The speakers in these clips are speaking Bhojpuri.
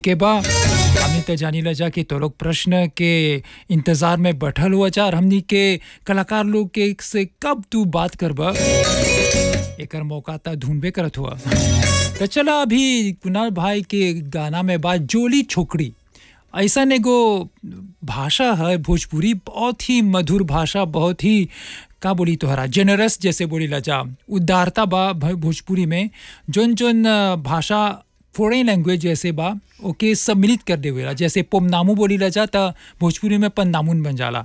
के बा हमनी त जानी ला जा कि तो लोग प्रश्न के इंतजार में बैठल हुआ जा और हमनी के कलाकार लोग के से कब तू बात करबा एकर मौका त ढूंढबे करत हुआ तो चला अभी कुणाल भाई के गाना में बात जोली छोकरी ऐसा एगो भाषा है भोजपुरी बहुत ही मधुर भाषा बहुत ही का बोली तोहरा जेनरस जैसे बोली ला जा उदारता बा भ- भोजपुरी में जोन जोन अ, भाषा फॉरेन लैंग्वेज जैसे बा ओके सम्मिलित कर देवेला जैसे पोमनामू बोली ला जा त भोजपुरी में पन्नामुन बन जाला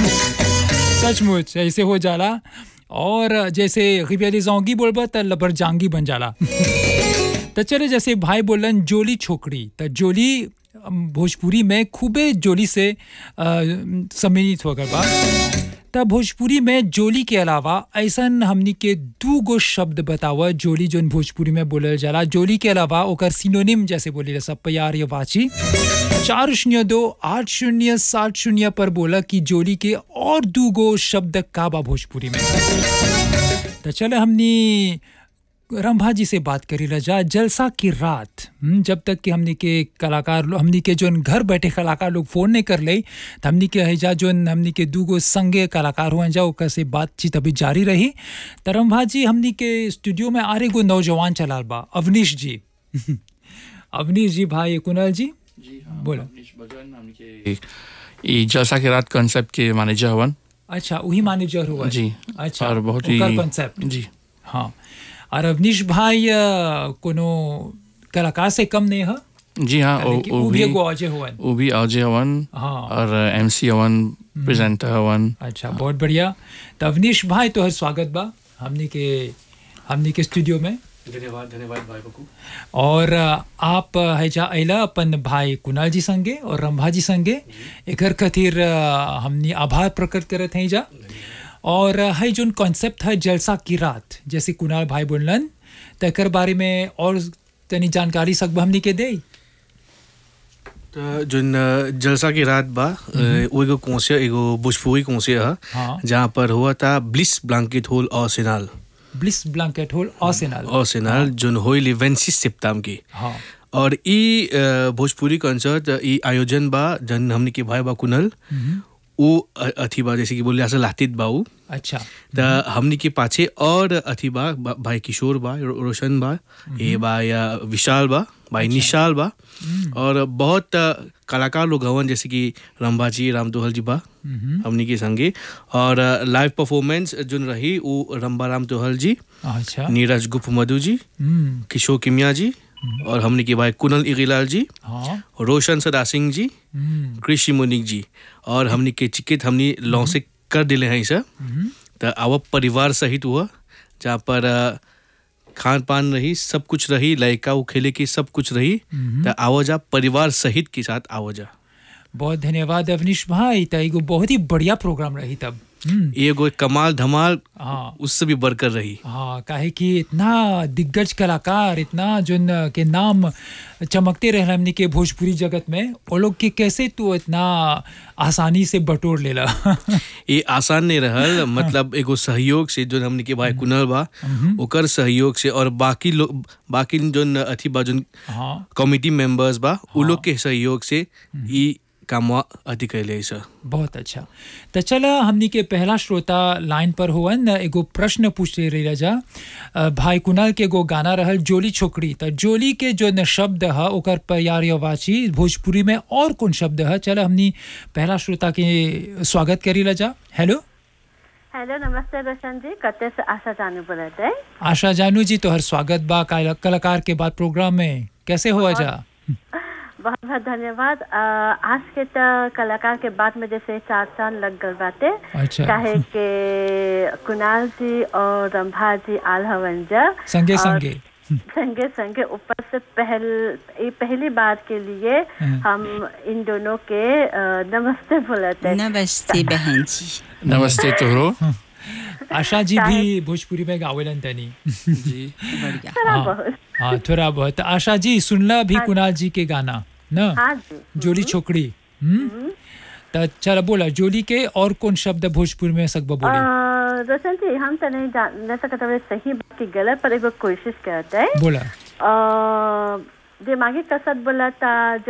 सचमुच ऐसे हो जाला और जैसे रिबेली जोंगी बोलबा त लबर जांगी बन जाला तो चले जैसे भाई बोलन जोली छोकरी तो जोली अम, भोजपुरी में खूबे जोली से अ, सम्मिलित हो गए बा तब भोजपुरी में जोली के अलावा ऐसन हमनी के दू गो शब्द बतावा जोली जोन भोजपुरी में बोलल जाला जोली के अलावा ओकर सिनोनिम जैसे बोली सब प्यार या वाची चार शून्य दो आठ शून्य सात शून्य पर बोला कि जोली के और दू गो शब्द का बा भोजपुरी में तो चले हमनी रंभा जी से बात करी रजा जलसा की रात हम्म, जब तक कि हमनी के कलाकार लो- हमनी के जोन घर बैठे कलाकार लोग फोन नहीं कर ले तो हमनी के हैजा जोन हमनी के दूगो संगे कलाकार हुआ जा ओकर से बातचीत अभी जारी रही तो रंभा जी हमनी के स्टूडियो में आ गो नौजवान चलाल बा अवनीश जी अवनीश जी भाई कुणाल जी जी हाँ बोलो। अवनीश भगवान हमके ई जलसा के रात कॉन्सेप्ट के मैनेजर हवन अच्छा वही मैनेजर हुआ जी अच्छा और बहुत ही ओकर concept। जी हाँ और अवनीश भाई अ, कोनो कलाकार से कम नहीं है जी हाँ काहे वो कि वो उ भी भी एगो अजय हुआ वो भी अजय हवन हाँ और एमसी हवन प्रेजेंटर हवन अच्छा बहुत बढ़िया तो अवनीश भाई तो है स्वागत बा हमनी के हमनी के स्टूडियो में धन्यवाद धन्यवाद भाई बकू और अ, आप अ, है जा अला अपन भाई कुणाल जी संगे और रंभा जी संगे एकर खातिर अ, हमनी आभार प्रकट करत हैं जा और अ, है जोन कॉन्सेप्ट है जलसा की रात जैसे कुणाल भाई बोलन तो एकर बारे में और तनी जानकारी सकब हमनी के दे त जोन अ, जलसा की रात बा अ, वो एगो कोसिया एगो भोजपुरी कोसिया ह हाँ जहाँ पर हुआ था ब्लिस ब्लैंकेट होल और सिनाल ब्लिस ब्लैंकेट होल ऑसेनल और सिनाल जोन होइल वेंसिस सिप्ताम की हाँ और ई अ, भोजपुरी कंसर्ट ई आयोजन बा जन हमने के भाई बा कुनल वो अ- अथी बा जैसे कि बोले असल लातित बाऊ अच्छा त हमनी के पाछे और अथी बा बा- भाई किशोर बा रो- रोशन बा ए बा या विशाल बा भाई निशाल बा और बहुत अ, कलाकार लोग हवन जैसे कि रंभा जी राम दोहल जी बा हमनी के संगे और लाइव परफॉर्मेंस जोन रही वो रंभा राम दोहल जी अच्छा नीरज गुप्त मधु जी हम्म किशोर किमिया जी और हमनी के भाई कुनल इगीलाल जी हाँ रोशन सदा सिंह जी हम्म कृषि मुनिक जी और हमनी के चिकित हमनी लॉ से कर दिले हैं सर हम्म, त आव परिवार सहित हुआ जहाँ पर अ, खान पान रही सब कुछ रही लयका वो खेले की सब कुछ रही त आवो जा परिवार सहित के साथ आवो जा बहुत धन्यवाद अवनीश भाई तो एगो बहुत ही बढ़िया प्रोग्राम रही तब हम्म, ये एगो कमाल धमाल हाँ उससे भी बढ़कर रही हाँ काहे कि इतना दिग्गज कलाकार इतना जो न के नाम चमकते रहे हमने के भोजपुरी जगत में वो लोग के कैसे तू इतना आसानी से बटोर लेला ये आसान नहीं रहल मतलब एगो सहयोग से जो हमने के भाई कुनल बा ओकर सहयोग से और बाकी लोग बाकी जो अथी बा जो हाँ कमिटी मेंबर्स बा उ लोग के सहयोग से ई कामवा अथी कैले सर बहुत अच्छा तो चला हमनी के पहला श्रोता लाइन पर हुवन एगो प्रश्न पूछते रही राजा अ, भाई कुणाल के एगो गाना रहल जोली छोकरी तो जोली के जो न शब्द है ओकर प्यार या वाची भोजपुरी में और कौन शब्द है चला हमनी पहला श्रोता के स्वागत करी राजा हेलो हेलो नमस्ते रोशन जी कते से आशा जानू बोले थे आशा जानू जी तोहर स्वागत बा काल- कलाकार के बाद प्रोग्राम में कैसे हुआ जा बहुत बहुत धन्यवाद अ, आज के तो कलाकार के बाद में जैसे चार चांद लग गल बाटे अच्छा काहे के कुणाल जी और रंभा जी आल हवन जा संगे और संगे संगे संगे ऊपर से पहल ये पहली बार के लिए हाँ। हम इन दोनों के अ, नमस्ते बोले थे नमस्ते बहन जी नमस्ते तोहरो आशा जी भी भोजपुरी में गावेलन तनी जी बढ़िया थोड़ा हाँ। बहुत हाँ थोड़ा बहुत आशा जी सुनला भी कुणाल जी के गाना न हाँ जी जोली छोकरी हम्म त चल बोला जोली के और कौन शब्द भोजपुर में सकबा बोले अ, रोशन जी हम तो नहीं जान नहीं सकते हुए सही बात की गलत पर एगो कोशिश करते हैं बोला अ, दिमागी कसरत बोला था जो